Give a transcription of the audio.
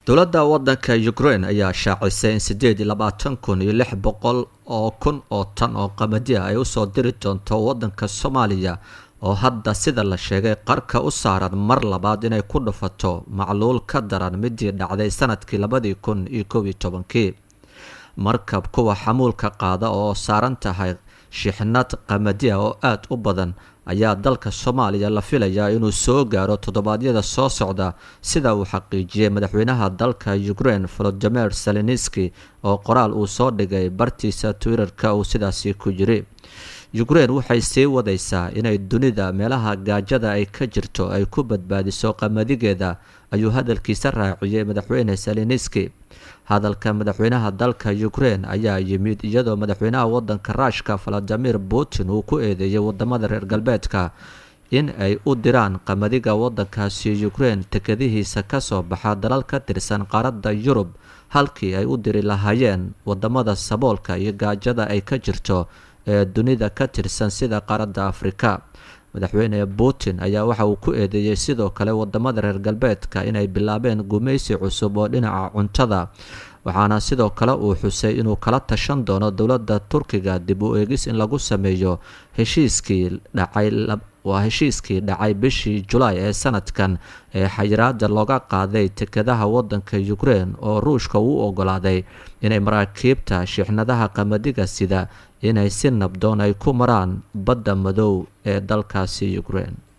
dowladda waddanka ukraine ayaa shaacisay in siddeed iyo labaatan kun iyo lix boqol oo kun oo tan oo qamadi ah ay usoo diri doonto waddanka soomaaliya oo hadda sida la sheegay qarka u saaran mar labaad inay ku dhufato macluul ka daran midii dhacday sanadkii labadii kun iyo kow iyo tobankii markab kuwa xamuulka qaada oo saaran tahay shixnad qamadiya oo aada u badan ayaa dalka soomaaliya la filayaa inuu soo gaaro toddobaadyada soo socda sida uu xaqiijiyey madaxweynaha dalka ukraine volodimir seleniski oo qoraal uu soo dhigay bartiisa twitterka uu sidaasi ku yiri ukraine waxay sii wadaysaa inay dunida meelaha gaajada ay ka jirto ay ku badbaadiso qamadigeeda ayuu hadalkiisa raaciyey madaxweyne seleniski hadalka madaxweynaha dalka ukraine ayaa yimid iyadoo madaxweynaha wadanka ruushka valadimir putin uu ku eedeeyey wadamada reer galbeedka in ay u diraan qamadiga wadankaasi ukraine tekadihiisa kasoo baxa dalal ka tirsan qaaradda yurub halkii ay u diri lahaayeen wadamada saboolka iyo gaajada ay ka jirto ee dunida ka tirsan sida qaaradda afrika madaxweyne putin ayaa waxa uu ku eedeeyey sidoo kale wadamada reer galbeedka inay bilaabeen gumaysi cusub oo dhinaca cuntada waxaana sidoo kale uu xusay inuu kala tashan doono dowladda turkiga dib u eegis in lagu sameeyo heshiiskii dhacay waa heshiiskii dhacay bishii julaay ee sanadkan ee xayiraada looga qaaday tekadaha wadanka ukraine oo ruushka uu ogolaaday inay maraakiibta shixnadaha qamadiga sida inay si nabdoon ay ku maraan badda madow ee dalkaasi ukraine